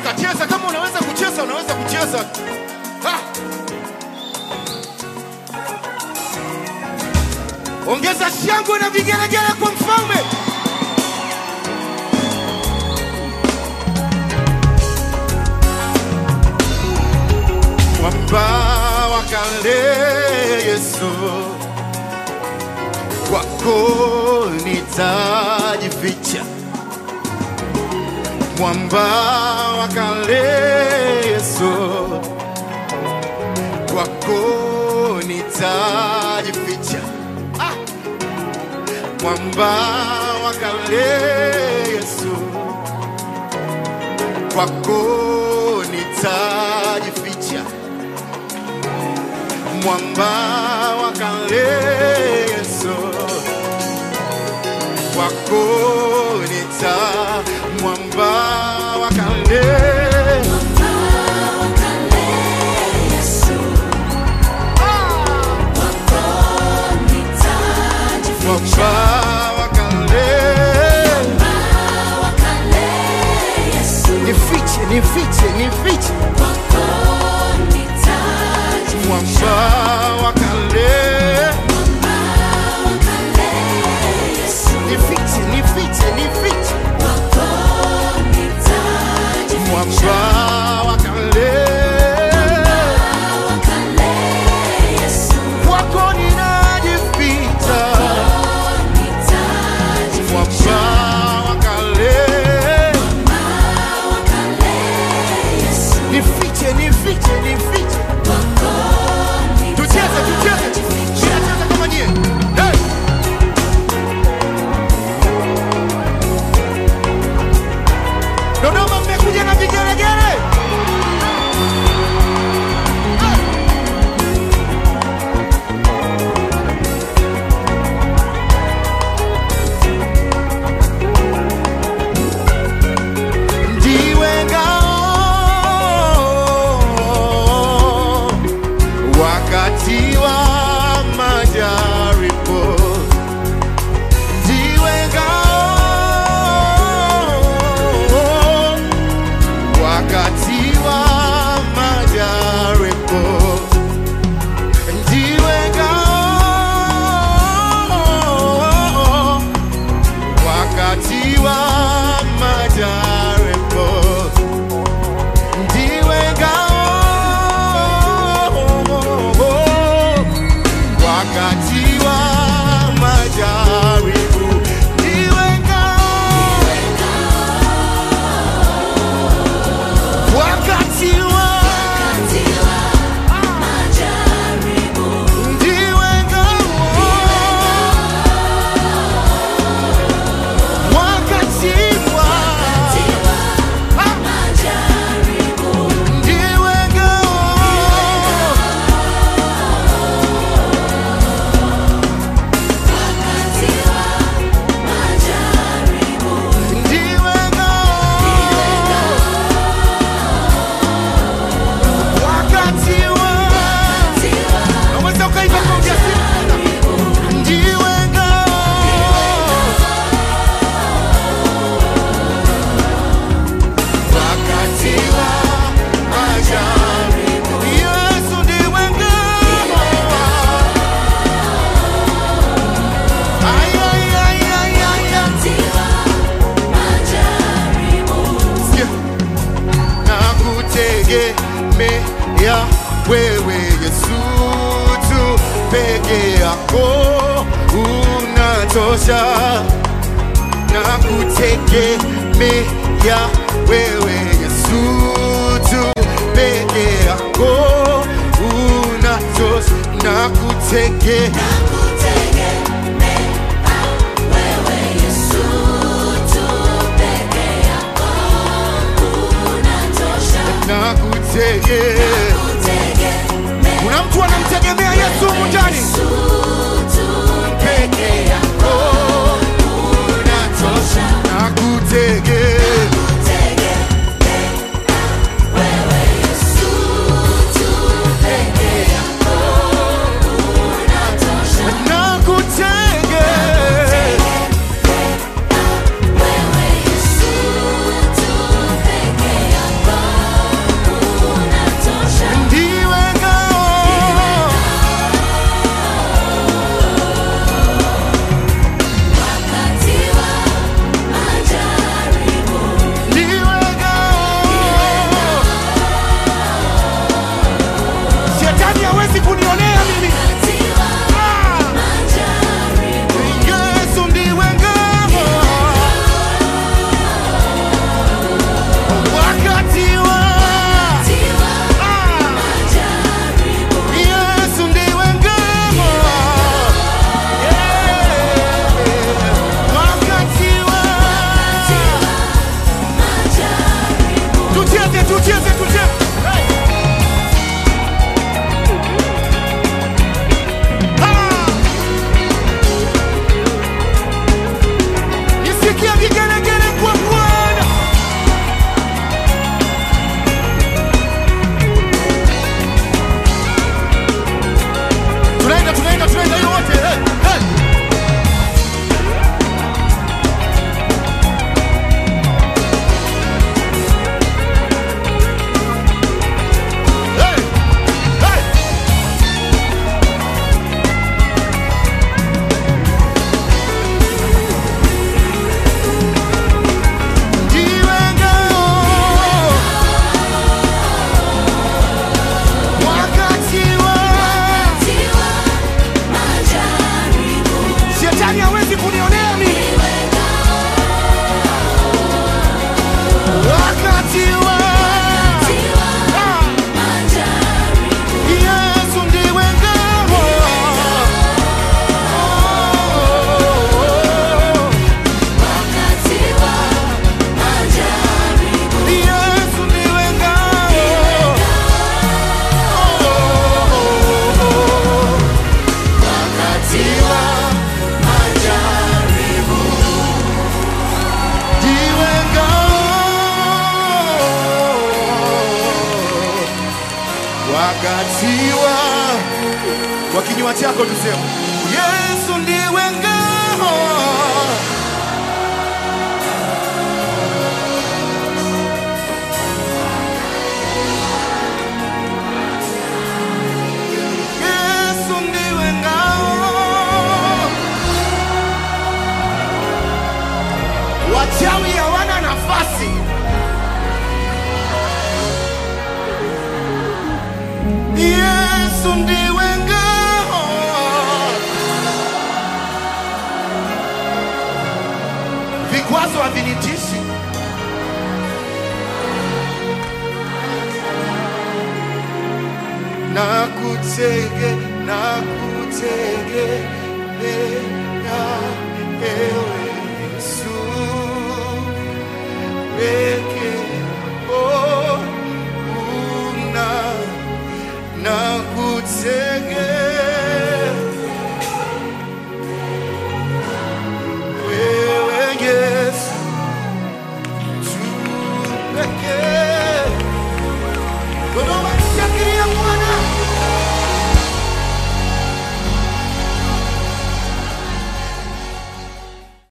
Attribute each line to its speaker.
Speaker 1: Ruka, cheza kama unaweza kucheza, unaweza kucheza. Ha! Ongeza shangwe na vigelegele kwa mfalme. Mwamba wa kale Yesu, kwako nitajificha. Mwamba wa kale Yesu, kwako nitajificha. Ah! Mwamba wa kale Yesu, kwako nitajificha. Mwamba wa kale Yesu, kwako nita mwamba wa kale mwamba wa kale nifiche nifiche nifiche mwamba wa kale nifiche nifiche nifiche mwamba wa kale kwako ninajificha mwamba wa kale nifiche nifiche nifiche tucheze tucheze tunacheza kama nyie hey! Dodoma mmekuja na vigelegele hey! ndiwe ngao wakati wa majaribu, ndiwe ngao wakati wa majaribu, ndiwe ngao wakati wa majaribu ndiwe ngao wakati wa majaribu ndiwe ngao wakati wa ndiwe ngao wakati wa ndiwe ngao ndiwe ngao wakati wa unaweza ukaimba kwa ujasiri sana. ndiwe ngao wakati wa majaribu Yesu ndiwe ngao Ay, ay, ay, ay, ay, ay. Sikia. nakutegemea wewe Yesu tu peke yako unatosha nakutegemea wewe Yesu tu peke yako unatosha nakutegemea nakutegemea kuna mtu anamtegemea Yesu humu ndani peke yako unatosha nakutegemea nakutegemea tiwa kwa kinywa chako tuseme, Yesu ndiwe ngao Yesu ndiwe ngao. Wachawi hawana nafasi. Yesu ndiwe ngao. Vikwazo havinitishi. nakutege nakutegemea ewe Yesu peke